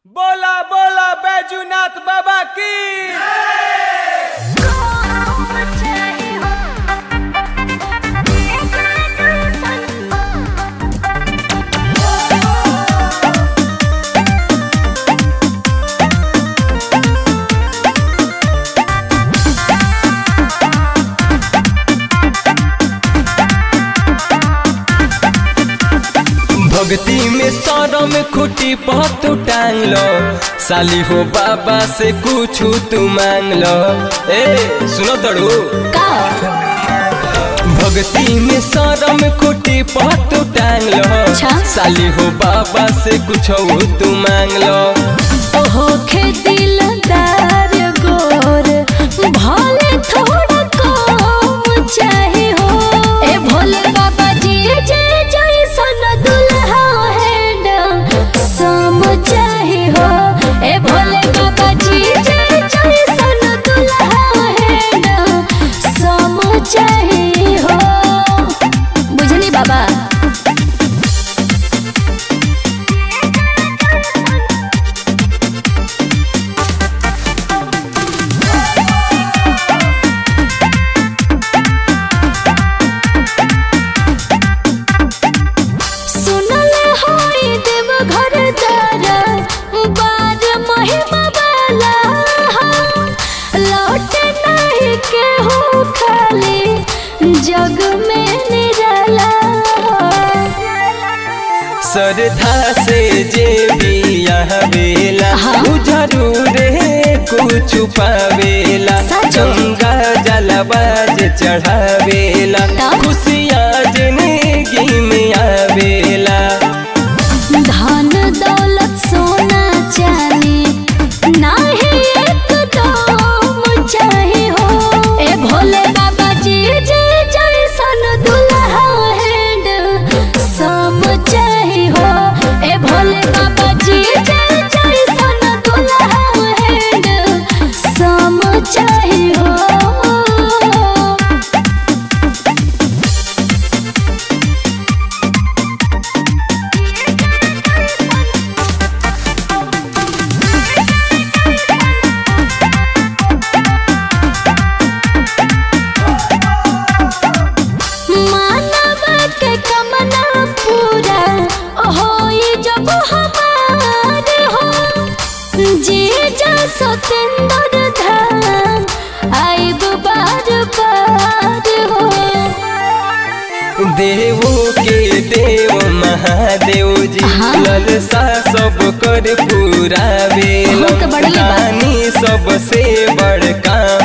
बोला बोला बैजूनाथ बाबा की भक्ति में सौरव में खुटी पत टांग लो साली हो बाबा से कुछ तू मांग लो ए सुनो तड़ू भक्ति में सौरव में खुटी पत टांग लो अच्छा। साली हो बाबा से कुछ तू मांग लो होखे दिलदार गोर भले थोड़ा कम चाहे हो ए भोले बाबा जी जे जैसन दुल्हा हैंड सम चाहे हो ए भोले बाबा जी जे जैसन दुल्हा हैंड सम चाहे हो बुझली बाबा सुनले होई देव घर दारा बार महिमा वाला लौट नहीं के हो खाली जग में निराला श्रद्धा से जे भी यहाँ बेला हाँ। उ जरूर कुछ पावेला सच। गंगा जलबाज चढ़ावेला तब? खुशियाँ जिंदगी में आवेला धन दौलत सोना चांदी नाही एकदम चाहे हो ए भोले बाबा जी जे जैसन दुल्हा हैंड सम चाहे हो ए भोले बाबा जी जे जैसन दुल्हा हैंड सम चाहे हो मानव के कमना पूरा होई जब हमार हो जी जा सतेंद्र धाम आइब बार बार हो देवो के देव महादेव जी हाँ। ललसा सब कर पूरा हाँ, तो बढ़िया बा। बेलानी सबसे बड़का